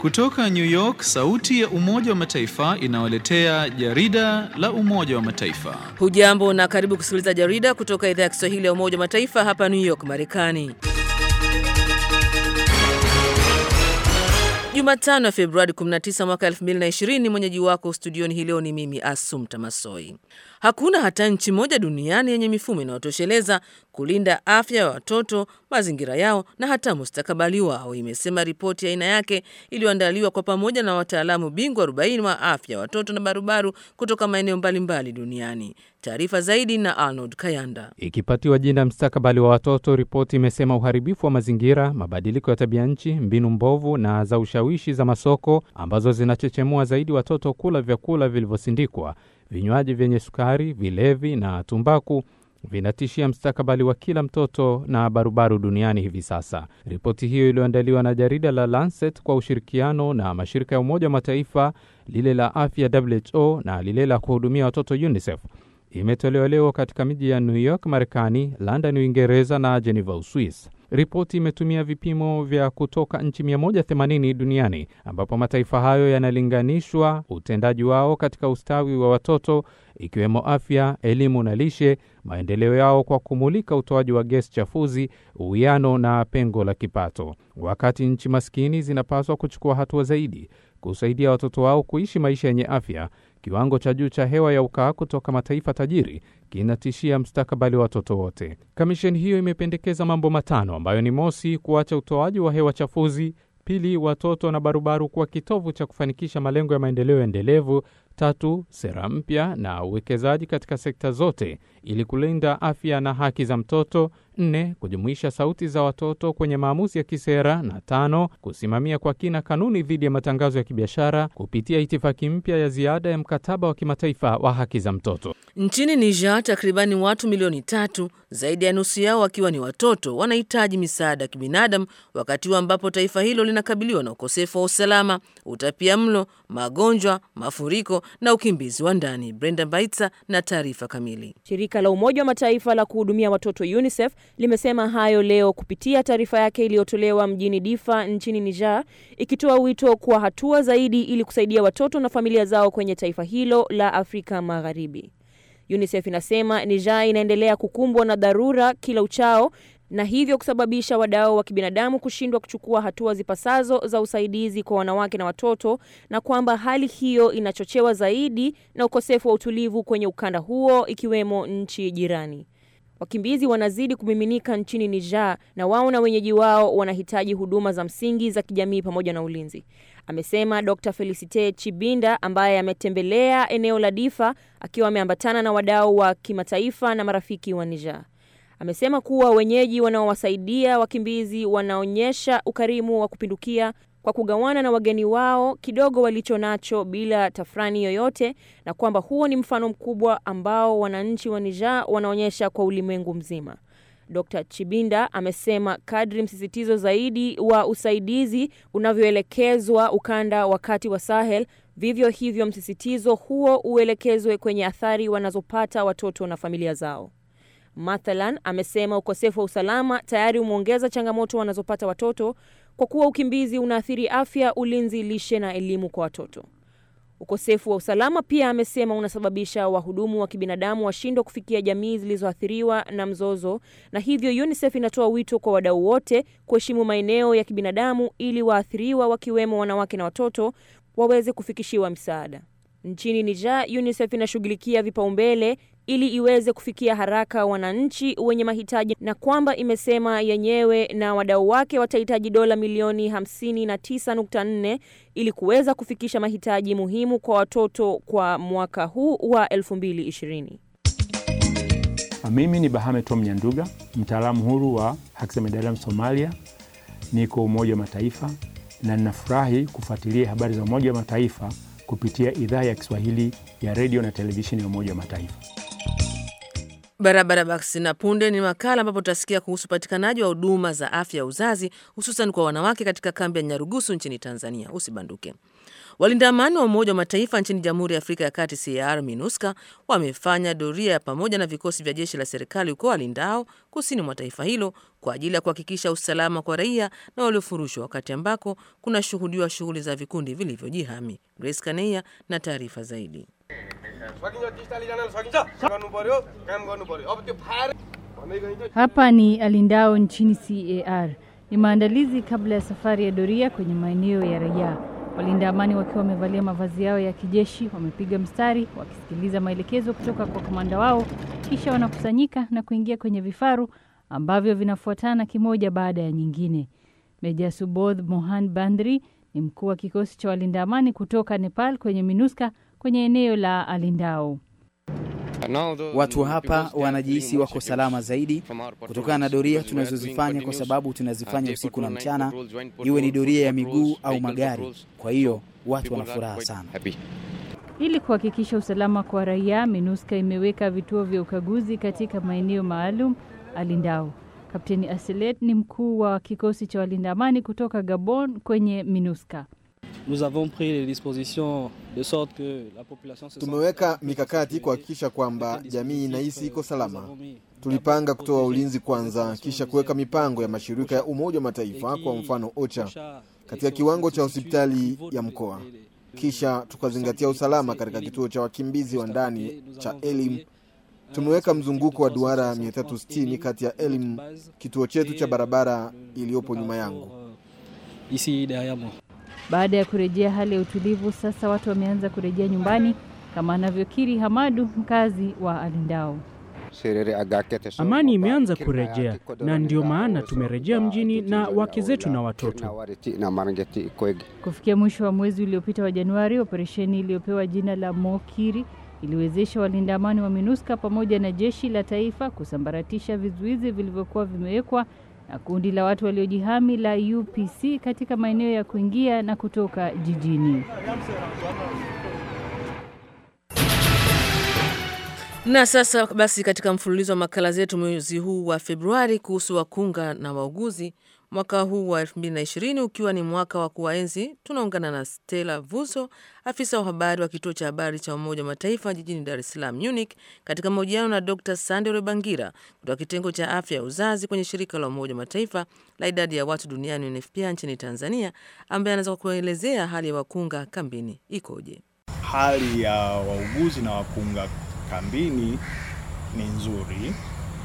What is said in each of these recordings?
Kutoka New York, sauti ya Umoja wa Mataifa inawaletea jarida la Umoja wa Mataifa. Hujambo na karibu kusikiliza jarida kutoka idhaa ya Kiswahili ya Umoja wa Mataifa hapa New York, Marekani. Jumatano ya Februari 19 mwaka 2020. Mwenyeji wako studioni hii leo ni mimi Asumta Masoi. Hakuna hata nchi moja duniani yenye mifumo inayotosheleza kulinda afya ya watoto, mazingira yao na hata mustakabali wao, imesema ripoti ya aina yake iliyoandaliwa kwa pamoja na wataalamu bingwa 40 wa afya ya watoto na barubaru kutoka maeneo mbalimbali duniani. Taarifa zaidi na Arnold Kayanda. Ikipatiwa jina mstakabali wa watoto, ripoti imesema uharibifu wa mazingira, mabadiliko ya tabia nchi, mbinu mbovu na za ushawishi za masoko ambazo zinachechemua zaidi watoto kula vyakula vilivyosindikwa, vinywaji vyenye sukari, vilevi na tumbaku vinatishia mstakabali wa kila mtoto na barubaru duniani hivi sasa. Ripoti hiyo iliyoandaliwa na jarida la Lancet kwa ushirikiano na mashirika ya Umoja wa Mataifa, lile la afya WHO na lile la kuhudumia watoto UNICEF imetolewa leo katika miji ya New York Marekani, London Uingereza na Geneva Uswis. Ripoti imetumia vipimo vya kutoka nchi 180 duniani ambapo mataifa hayo yanalinganishwa utendaji wao katika ustawi wa watoto ikiwemo afya, elimu na lishe, maendeleo yao kwa kumulika utoaji wa gesi chafuzi, uwiano na pengo la kipato. Wakati nchi maskini zinapaswa kuchukua hatua zaidi kusaidia watoto wao kuishi maisha yenye afya, kiwango cha juu cha hewa ya ukaa kutoka mataifa tajiri kinatishia mstakabali wa watoto wote. Kamisheni hiyo imependekeza mambo matano ambayo ni mosi, kuacha utoaji wa hewa chafuzi; pili, watoto na barubaru kuwa kitovu cha kufanikisha malengo ya maendeleo endelevu; tatu, sera mpya na uwekezaji katika sekta zote ili kulinda afya na haki za mtoto; nne, kujumuisha sauti za watoto kwenye maamuzi ya kisera; na tano, kusimamia kwa kina kanuni dhidi ya matangazo ya kibiashara kupitia itifaki mpya ya ziada ya mkataba wa kimataifa wa haki za mtoto. Nchini Niger, takribani watu milioni tatu, zaidi ya nusu yao wakiwa ni watoto, wanahitaji misaada ya kibinadamu wakati huu ambapo taifa hilo linakabiliwa na ukosefu wa usalama, utapia mlo, magonjwa, mafuriko na ukimbizi wa ndani. Brenda Baitsa na taarifa kamili. Shirika la Umoja wa Mataifa la kuhudumia watoto UNICEF limesema hayo leo kupitia taarifa yake iliyotolewa mjini Difa nchini Niger, ikitoa wito kwa hatua zaidi ili kusaidia watoto na familia zao kwenye taifa hilo la Afrika Magharibi. UNICEF inasema Niger inaendelea kukumbwa na dharura kila uchao na hivyo kusababisha wadau wa kibinadamu kushindwa kuchukua hatua zipasazo za usaidizi kwa wanawake na watoto, na kwamba hali hiyo inachochewa zaidi na ukosefu wa utulivu kwenye ukanda huo ikiwemo nchi jirani. Wakimbizi wanazidi kumiminika nchini Niger na wao na wenyeji wao wanahitaji huduma za msingi za kijamii pamoja na ulinzi, amesema Dr. Felicite Chibinda ambaye ametembelea eneo la Difa akiwa ameambatana na wadau wa kimataifa na marafiki wa Niger. Amesema kuwa wenyeji wanaowasaidia wakimbizi wanaonyesha ukarimu wa kupindukia kwa kugawana na wageni wao kidogo walicho nacho bila tafrani yoyote, na kwamba huo ni mfano mkubwa ambao wananchi wa Niger wanaonyesha kwa ulimwengu mzima. Dr. Chibinda amesema kadri msisitizo zaidi wa usaidizi unavyoelekezwa ukanda wa kati wa Sahel, vivyo hivyo msisitizo huo uelekezwe kwenye athari wanazopata watoto na familia zao. Mathalan, amesema ukosefu wa usalama tayari umeongeza changamoto wanazopata watoto kwa kuwa ukimbizi unaathiri afya, ulinzi, lishe na elimu kwa watoto. Ukosefu wa usalama pia, amesema, unasababisha wahudumu wa kibinadamu washindwe kufikia jamii zilizoathiriwa na mzozo, na hivyo UNICEF inatoa wito kwa wadau wote kuheshimu maeneo ya kibinadamu ili waathiriwa wakiwemo wanawake na watoto waweze kufikishiwa msaada. Nchini Niger, UNICEF inashughulikia vipaumbele ili iweze kufikia haraka wananchi wenye mahitaji na kwamba imesema yenyewe na wadau wake watahitaji dola milioni 59.4 ili kuweza kufikisha mahitaji muhimu kwa watoto kwa mwaka huu wa 2020. Mimi ni Bahame Tom Nyanduga, mtaalamu huru wa haki za binadamu Somalia, niko Umoja wa Mataifa na ninafurahi kufuatilia habari za Umoja wa Mataifa kupitia idhaa ya Kiswahili ya redio na televisheni ya Umoja wa Mataifa. Barabara basi na punde ni makala ambapo tutasikia kuhusu upatikanaji wa huduma za afya ya uzazi hususan kwa wanawake katika kambi ya Nyarugusu nchini Tanzania. Usibanduke. Walinda amani wa Umoja wa Mataifa nchini Jamhuri ya Afrika ya Kati CAR MINUSCA wamefanya doria ya pamoja na vikosi vya jeshi la serikali huko walindao kusini mwa taifa hilo kwa ajili ya kuhakikisha usalama kwa raia na waliofurushwa, wakati ambako kunashuhudiwa shughuli za vikundi vilivyojihami. Grace Kaneia na taarifa zaidi. Hapa ni Alindao nchini CAR. Ni maandalizi kabla ya safari ya doria kwenye maeneo ya raia. Walinda amani wakiwa wamevalia mavazi yao ya kijeshi wamepiga mstari wakisikiliza maelekezo kutoka kwa kamanda wao, kisha wanakusanyika na kuingia kwenye vifaru ambavyo vinafuatana kimoja baada ya nyingine. Meja Subodh Mohan Bandri ni mkuu wa kikosi cha walinda amani kutoka Nepal kwenye MINUSCA kwenye eneo la Alindao. Watu hapa wanajihisi wako salama zaidi kutokana na doria tunazozifanya, kwa sababu tunazifanya usiku na mchana, iwe ni doria ya miguu au magari. Kwa hiyo watu wana furaha sana. Ili kuhakikisha usalama kwa raia, MINUSCA imeweka vituo vya ukaguzi katika maeneo maalum Alindao. Kapteni Aselet ni mkuu wa kikosi cha walinda amani kutoka Gabon kwenye MINUSCA. Tumeweka mikakati kuhakikisha kwamba jamii inahisi iko salama. Tulipanga kutoa ulinzi kwanza, kisha kuweka mipango ya mashirika ya Umoja wa Mataifa, kwa mfano OCHA, katika kiwango cha hospitali ya mkoa. Kisha tukazingatia usalama katika kituo cha wakimbizi wa ndani cha Elim. Tumeweka mzunguko wa duara 360 kati ya Elim, kituo chetu cha barabara iliyopo nyuma yangu. Baada ya kurejea hali ya utulivu, sasa watu wameanza kurejea nyumbani, kama anavyokiri Hamadu, mkazi wa Alindao. Amani imeanza kurejea na ndio maana tumerejea mjini na wake zetu na watoto. Kufikia mwisho wa mwezi uliopita wa Januari, operesheni iliyopewa jina la Mokiri iliwezesha walinda amani wa MINUSCA pamoja na jeshi la taifa kusambaratisha vizuizi vilivyokuwa vimewekwa na kundi la watu waliojihami la UPC katika maeneo ya kuingia na kutoka jijini. Na sasa basi, katika mfululizo wa makala zetu mwezi huu wa Februari kuhusu wakunga na wauguzi, mwaka huu wa 2020 ukiwa ni mwaka wa kuwaenzi, tunaungana na Stella Vuso, afisa wa habari wa kituo cha habari cha Umoja wa Mataifa jijini Dar es Salaam Munich, katika mahojiano na Dr. Sande Rebangira kutoka kitengo cha afya ya uzazi kwenye shirika la Umoja wa Mataifa la idadi ya watu duniani UNFPA nchini Tanzania, ambaye anaweza kuelezea hali ya wakunga kambini ikoje. Hali ya wauguzi na wakunga kambini ni nzuri,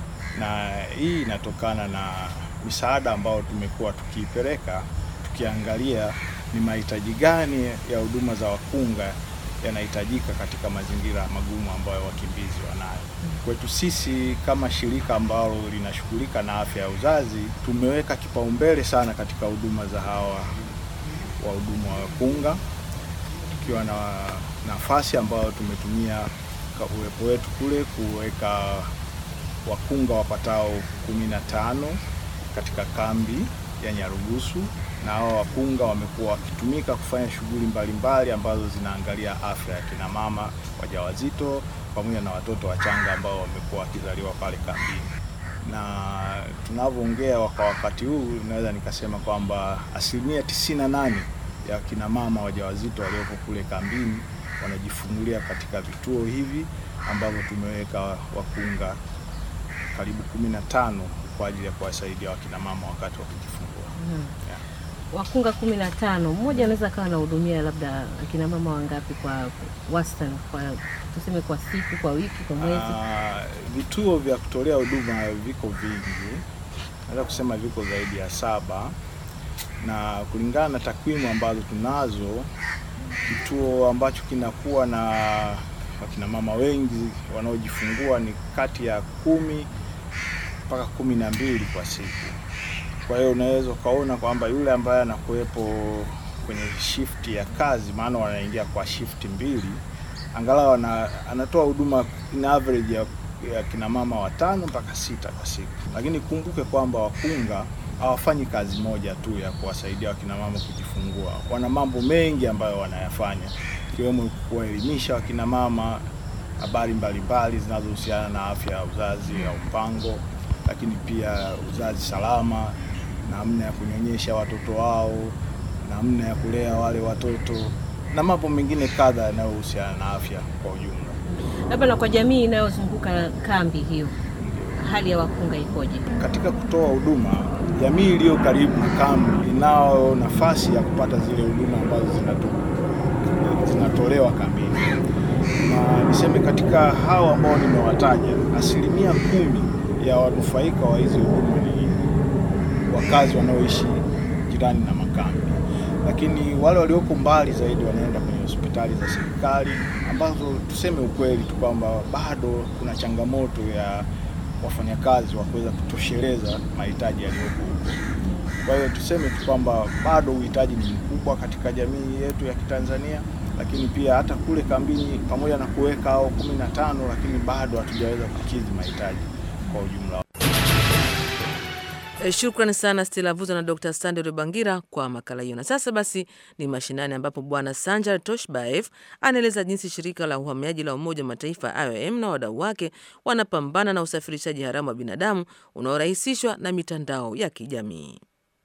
na hii inatokana na misaada ambayo tumekuwa tukiipeleka, tukiangalia ni mahitaji gani ya huduma za wakunga yanahitajika katika mazingira magumu ambayo wakimbizi wanayo. Kwetu sisi kama shirika ambalo linashughulika na afya ya uzazi, tumeweka kipaumbele sana katika huduma za hawa wahudumu wa wakunga, tukiwa na nafasi ambayo tumetumia uwepo wetu kule kuweka wakunga wapatao kumi na tano katika kambi ya Nyarugusu, na hao wakunga wamekuwa wakitumika kufanya shughuli mbalimbali ambazo zinaangalia afya ya kina mama wajawazito pamoja na watoto wachanga ambao wamekuwa wakizaliwa pale kambini. Na tunavyoongea kwa wakati huu, naweza nikasema kwamba asilimia tisini na nane ya kina mama wajawazito waliopo kule kambini wanajifungulia katika vituo hivi ambavyo tumeweka wakunga karibu kumi na tano kwa ajili ya kuwasaidia wakina mama wakati wa kujifungua. Hmm. Yeah. Wakunga kumi na tano, mmoja anaweza akawa anahudumia labda akina mama wangapi kwa wastani, kwa tuseme kwa siku, kwa wiki, kwa mwezi? Uh, vituo vya kutolea huduma viko vingi, naweza kusema viko zaidi ya saba, na kulingana na takwimu ambazo tunazo kituo ambacho kinakuwa na wakina mama wengi wanaojifungua ni kati ya kumi mpaka kumi na mbili kwa siku. Kwa hiyo unaweza ukaona kwamba yule ambaye anakuwepo kwenye shifti ya kazi, maana wanaingia kwa shifti mbili, angalau ana, anatoa huduma in average ya, ya kina mama watano mpaka sita kwa siku. Lakini kumbuke kwamba wakunga hawafanyi kazi moja tu ya kuwasaidia wakina mama kujifungua. Wana mambo mengi ambayo wanayafanya ikiwemo kuwaelimisha wakina mama habari mbalimbali zinazohusiana na afya ya uzazi au mpango, lakini pia uzazi salama, namna ya kunyonyesha watoto wao, namna ya kulea wale watoto na mambo mengine kadha yanayohusiana na afya kwa ujumla. Labda na kwa jamii inayozunguka kambi hiyo, hali ya wakunga ikoje? Katika kutoa huduma, jamii iliyo karibu na kambi inayo nafasi ya kupata zile huduma ambazo zinato, zinatolewa kambini, na niseme katika hao ambao nimewataja, asilimia kumi ya wanufaika wa hizi huduma ni wakazi wanaoishi jirani na makambi, lakini wale walioko mbali zaidi wanaenda kwenye hospitali za serikali ambazo tuseme ukweli tu kwamba bado kuna changamoto ya wafanyakazi wa kuweza kutosheleza mahitaji yaliyopo huko. Kwa hiyo tuseme tu kwamba bado uhitaji ni mkubwa katika jamii yetu ya Kitanzania, lakini pia hata kule kambini, pamoja na kuweka hao kumi na tano, lakini bado hatujaweza kukidhi mahitaji kwa ujumla. Shukrani sana Stella Vuzo na Dr. Sande Rubangira kwa makala hiyo. Na sasa basi ni mashinani, ambapo Bwana Sanjar Toshbaev anaeleza jinsi shirika la uhamiaji la Umoja wa Mataifa IOM na wadau wake wanapambana na usafirishaji haramu wa binadamu unaorahisishwa na mitandao ya kijamii.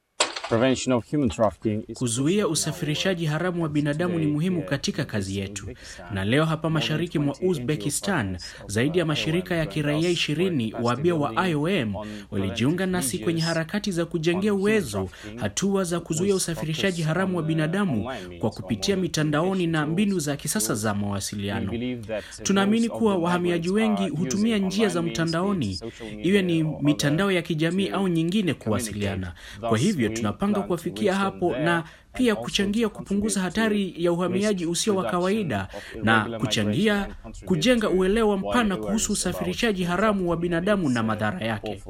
Kuzuia usafirishaji haramu wa binadamu ni muhimu katika kazi yetu, na leo hapa mashariki mwa Uzbekistan zaidi ya mashirika ya kiraia ishirini wabia wa IOM walijiunga nasi kwenye harakati za kujengea uwezo hatua za kuzuia usafirishaji haramu wa binadamu kwa kupitia mitandaoni na mbinu za kisasa za mawasiliano. Tunaamini kuwa wahamiaji wengi hutumia njia za mtandaoni, iwe ni mitandao ya kijamii au nyingine, kuwasiliana. Kwa hivyo tunapanga kuwafikia hapo na pia kuchangia kupunguza hatari ya uhamiaji usio wa kawaida na kuchangia kujenga uelewa mpana kuhusu usafirishaji haramu wa binadamu na madhara yake.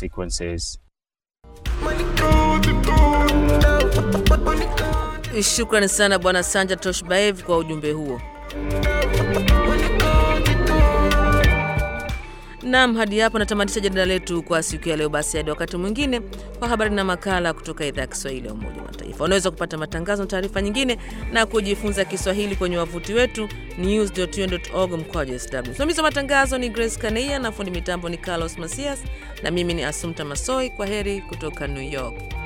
Shukrani sana Bwana Sanja Toshbaev kwa ujumbe huo. Nam, hadi hapo natamatisha jarida letu kwa siku ya leo. Basi hadi wakati mwingine kwa habari na makala kutoka idhaa ya Kiswahili ya Umoja wa Mataifa. Unaweza kupata matangazo na taarifa nyingine na kujifunza Kiswahili kwenye wavuti wetu news.un.org mkwaju sw. Msimamizi wa matangazo ni Grace Kaneia na fundi mitambo ni Carlos Masias na mimi ni Asumta Masoi. Kwa heri kutoka New York.